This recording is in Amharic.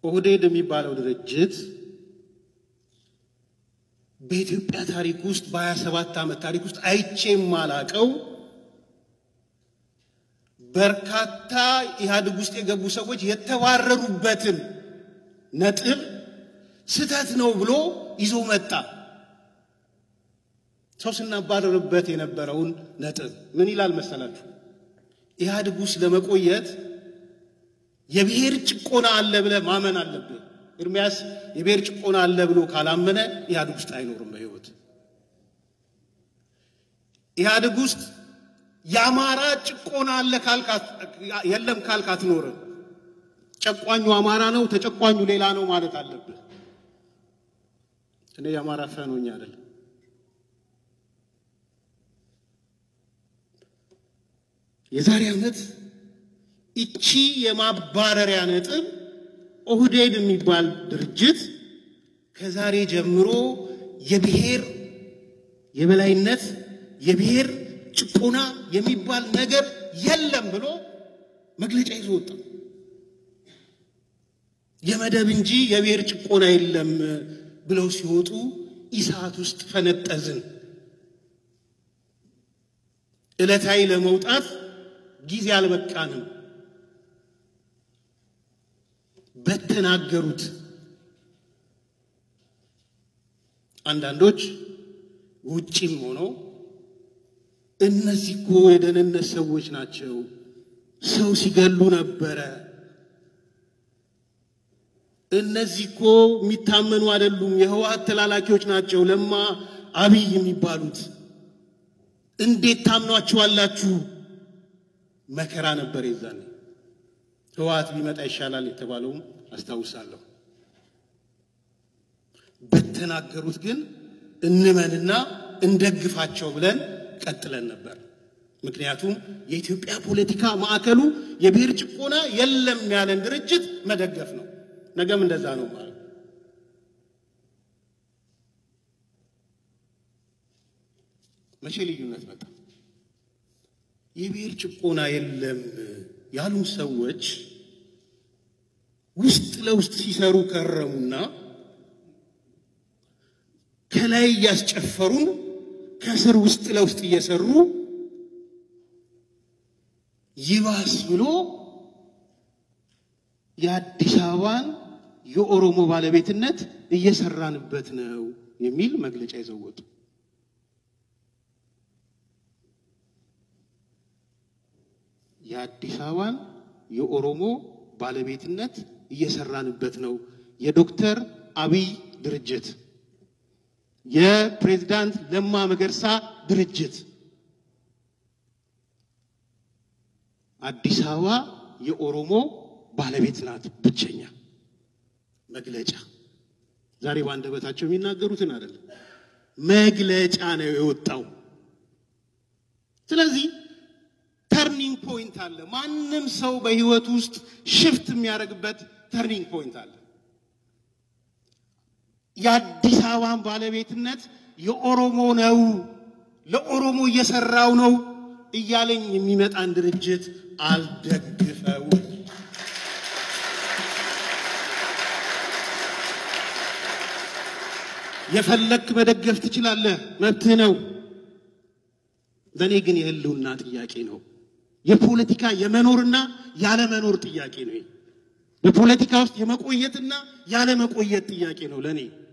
ኦህዴድ የሚባለው ድርጅት በኢትዮጵያ ታሪክ ውስጥ በሀያ ሰባት ዓመት ታሪክ ውስጥ አይቼ የማላቀው በርካታ ኢህአዴግ ውስጥ የገቡ ሰዎች የተባረሩበትን ነጥብ ስህተት ነው ብሎ ይዞ መጣ። ሰው ስናባረርበት የነበረውን ነጥብ ምን ይላል መሰላችሁ? ኢህአዴግ ውስጥ ለመቆየት የብሔር ጭቆና አለ ብለህ ማመን አለብህ። ኤርሚያስ የብሔር ጭቆና አለ ብሎ ካላመነ ኢህአዴግ ውስጥ አይኖርም በህይወት። ኢህአዴግ ውስጥ የአማራ ጭቆና አለ የለም ካልክ አትኖርም። ጨቋኙ አማራ ነው፣ ተጨቋኙ ሌላ ነው ማለት አለብህ። እኔ የአማራ ፋኖ ነኝ አይደለም። የዛሬ ዓመት እቺ የማባረሪያ ነጥብ ኦህዴድ የሚባል ድርጅት ከዛሬ ጀምሮ የብሔር የበላይነት የብሔር ጭቆና የሚባል ነገር የለም ብሎ መግለጫ ይዞ ወጣ። የመደብ እንጂ የብሔር ጭቆና የለም ብለው ሲወጡ ኢሳት ውስጥ ፈነጠዝን። ዕለታዊ ለመውጣት ጊዜ አልበቃንም። በተናገሩት አንዳንዶች ውጪም ሆነው እነዚህ እኮ የደህንነት ሰዎች ናቸው፣ ሰው ሲገሉ ነበረ፣ እነዚህ እኮ የሚታመኑ አይደሉም፣ የህወሓት ተላላኪዎች ናቸው፣ ለማ አብይ የሚባሉት እንዴት ታምኗቸዋላችሁ? መከራ ነበር የዛኔ። ህወሓት ቢመጣ ይሻላል የተባለውም አስታውሳለሁ። በተናገሩት ግን እንመንና እንደግፋቸው ብለን ቀጥለን ነበር። ምክንያቱም የኢትዮጵያ ፖለቲካ ማዕከሉ የብሔር ጭቆና የለም ያለን ድርጅት መደገፍ ነው። ነገም እንደዛ ነው ማለት መቼ ልዩነት መጣ? የብሔር ጭቆና የለም ያሉ ሰዎች ውስጥ ለውስጥ ሲሰሩ ከረሙና ከላይ እያስጨፈሩን ከስር ውስጥ ለውስጥ እየሰሩ ይባስ ብሎ የአዲስ አበባን የኦሮሞ ባለቤትነት እየሰራንበት ነው የሚል መግለጫ ይዘው ወጡ። የአዲስ አበባን የኦሮሞ ባለቤትነት እየሰራንበት ነው። የዶክተር አብይ ድርጅት፣ የፕሬዝዳንት ለማ መገርሳ ድርጅት አዲስ አበባ የኦሮሞ ባለቤት ናት። ብቸኛ መግለጫ ዛሬ በአንደበታቸው የሚናገሩትን አይደለም፣ መግለጫ ነው የወጣው። ስለዚህ ተርኒንግ ፖይንት አለ። ማንም ሰው በህይወት ውስጥ ሽፍት የሚያደርግበት ተርኒንግ ፖይንት አለ። የአዲስ አበባን ባለቤትነት የኦሮሞ ነው፣ ለኦሮሞ እየሰራው ነው እያለኝ የሚመጣን ድርጅት አልደግፈውም። የፈለክ መደገፍ ትችላለህ፣ መብትህ ነው። ለእኔ ግን የህልውና ጥያቄ ነው። የፖለቲካ የመኖርና ያለመኖር ጥያቄ ነው። በፖለቲካ ውስጥ የመቆየትና ያለመቆየት ጥያቄ ነው ለእኔ